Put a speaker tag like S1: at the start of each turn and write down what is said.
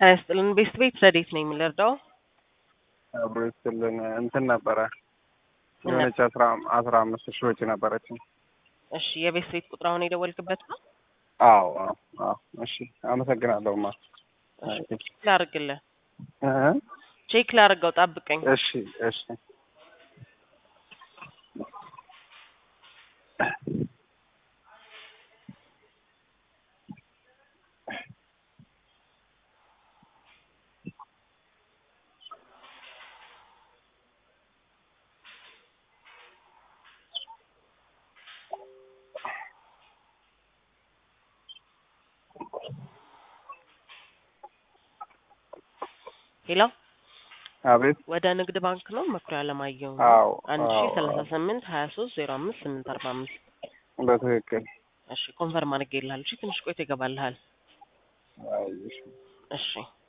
S1: ጤና ይስጥልን ቤስት ቤት ረዴት ነው የምንረዳው?
S2: አብሮ ይስጥልን እንትን ነበረ የሆነች አስራ አስራ አምስት ሺህ ወጪ ነበረች።
S1: እሺ የቤስት ቤት ቁጥር አሁን የደወልክበት ነው?
S2: አዎ አዎ አዎ። እሺ አመሰግናለሁ ማ
S1: ቼክ ላርግልህ፣ ቼክ ላርገው፣ ጠብቀኝ።
S2: እሺ እሺ
S1: ሄሎ
S2: አቤት
S1: ወደ ንግድ ባንክ ነው መኩሪያ አለማየሁ
S2: አዎ
S1: አንድ ሺ
S2: አዎ
S1: ሰላሳ ስምንት ሀያ ሶስት ዜሮ አምስት ስምንት አርባ አምስት
S2: በትክክል
S1: እሺ ኮንፈርም አድርጌልሃል። እሺ ትንሽ ቆይቶ ይገባልሃል።
S2: አይ እሺ
S1: እሺ